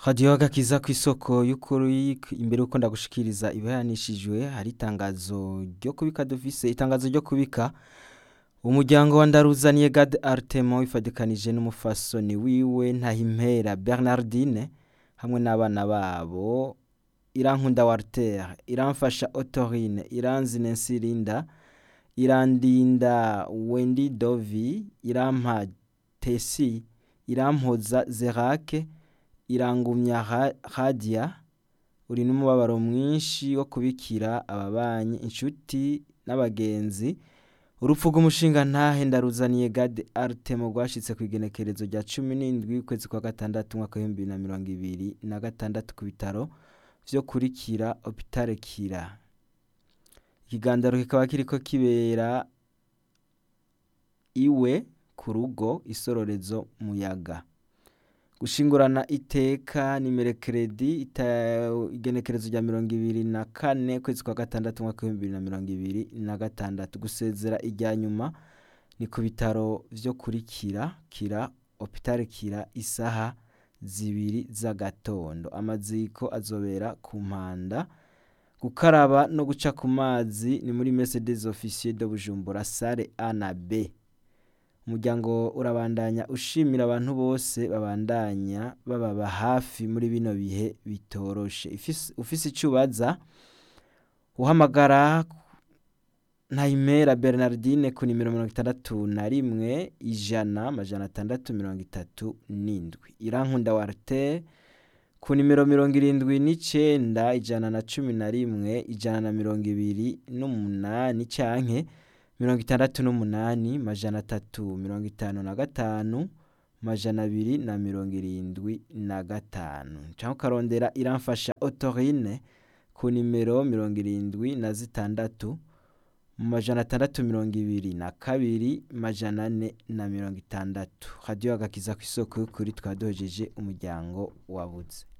radiyo agakiza ku isoko y'ukuri imbere y'uko ndagushikiriza ibihanishijwe hari itangazo ryo kubika dufise itangazo ryo kubika umuryango wa ndaruzaniye gade aritemo wifadikanije n'umufasoni wiwe ntahimpera bernardine hamwe n'abana babo irankunda wartere iramfasha otorine iranzine nsirinda irandinda wendi dovi irampa tesi irampoza zerake irangumya hadia uri n'umubabaro mwinshi wo kubikira ababanyi inshuti n'abagenzi urupfu rw'umushinga ntahe ndaruzaniye gade aritemo rwashitse ku igenekerezo rya cumi n'indwi ukwezi kwa gatandatu umwaka w'ibihumbi bibiri na mirongo ibiri na gatandatu ku bitaro vyo kurikira opitare kira ikigandaro kikaba kiriko kibera iwe ku rugo isororezo muyaga gushingurana iteka nimerekeredi igenekerezo rya mirongo ibiri na kane kwezi kwa gatandatu umwaka w'ibihumbi bibiri na mirongo ibiri na gatandatu gusezera irya nyuma ni ku bitaro vyo kurikira kira opitare kira isaha zibiri z'agatondo amaziko azobera ku mpanda gukaraba no guca ku mazi ni muri Mercedes officier de Bujumbura sale A na B umuryango urabandanya ushimira abantu bose babandanya bababa hafi muri bino bihe bitoroshe ufise icubaza uhamagara ntayimera bernardine ku nimero mirongo itandatu na rimwe ijana amajana atandatu mirongo itatu n'indwi irankunda warte ku nimero mirongo irindwi n'icenda ijana na cumi na rimwe ijana na mirongo ibiri n'umunani canke mirongo itandatu n'umunani majana atatu mirongo itanu na gatanu majana abiri na mirongo irindwi na gatanu canke ukarondera iramfasha otorine ku nimero mirongo irindwi na zitandatu majana atandatu mirongo ibiri na kabiri majana ane na mirongo itandatu radiyo agakiza ku isoko y'ukuri twadojeje umuryango wabuze